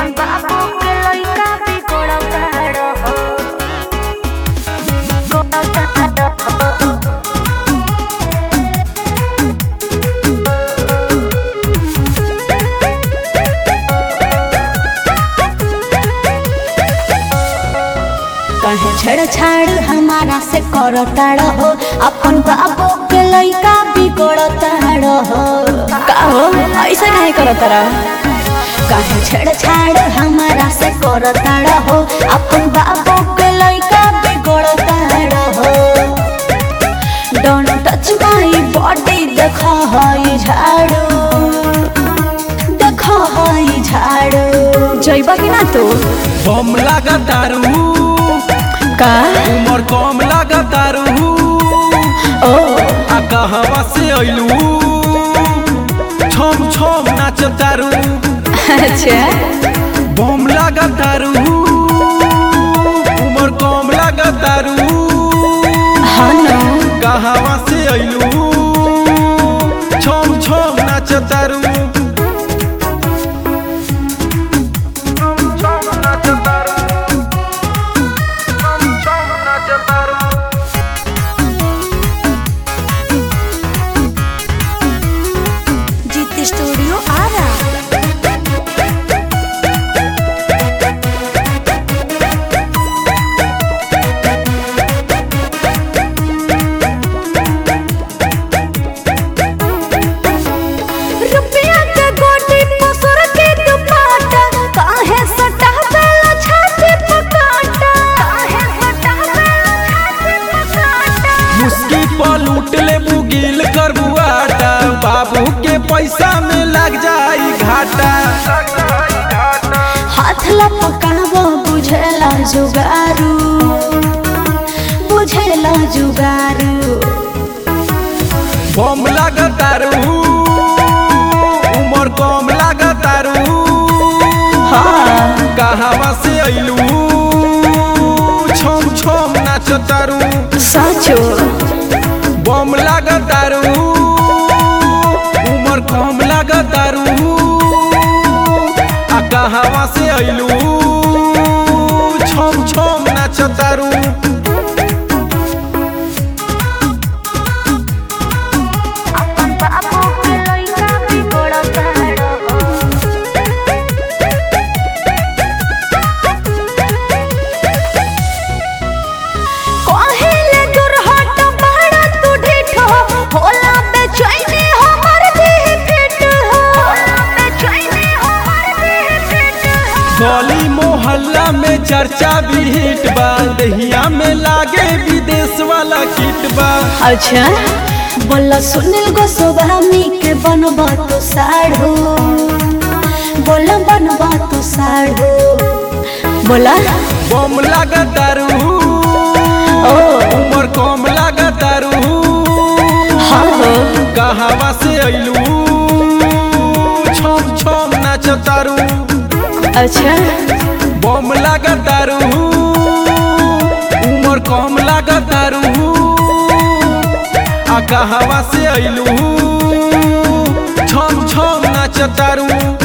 अपन बाबू के लइका बिगड़ता रहो बिगड़ता रहो कहे छेड़छाड़ हमारा से करता रहो अपन बाबू के लइका बिगड़ता रहो का हो ऐसा काहे करता रहो कहे छेड़छाड़ हमारा से करता रहो अपन बाबू के लइका बिगड़ता रहो डोंट टच माय बॉडी देखा हई झाड़ू देखा हई झाड़ू जइबा कि ना तू बम लागतारू का उमर कम लागतारू ओ आ कहवा से अइलू छम छम नाचतारू अच्छा बम लागतारू उमर कम लागतारू हाँ ना कहवा से अइलू छम छम नाचतारू जीत स्टूडियो आ रहा रुपया के गोटी पसर के दुपट्टा काहे सटा बेला छाती पकाटा काहे सटा बेला छाती पकाटा मुस्की पर लूट ले बुगिल करबू आटा बाबू के पैसा में लग जाई घाटा हाथ लपकाबो बुझेला जुगारू बुझेला जुगारू बम लागतारू उमर कम लागतारू हाँ कहवा से अइलू छम छम नाचतारू सचो बम लागतारू उमर कम लागतारू आ कहवा से अइलू छम छम नाचतारू अपन बाबू के लइका बिगड़ता रहो कहिले दुर्हट बड़ा तू ढिठो होला बेचैनी हमर देह पेट हो होला बेचैनी हमर देह पेट हो गली मोहल्ला में चर्चा भी हिट बा दहिया में लागे विदेश वाला किट बा अच्छा बोला सुनील गोस्वामी के बनबा तो साढ़ू बोला बनबा तो साढ़ू बोला बम लागतारू ओ उमर कम लागतारू हाँ हो कहवा से अइलू छम छम नाचतारू अच्छा बम लागतारू उमर कम लागतारू आ कहवा से अइलू छम छम नाचतारू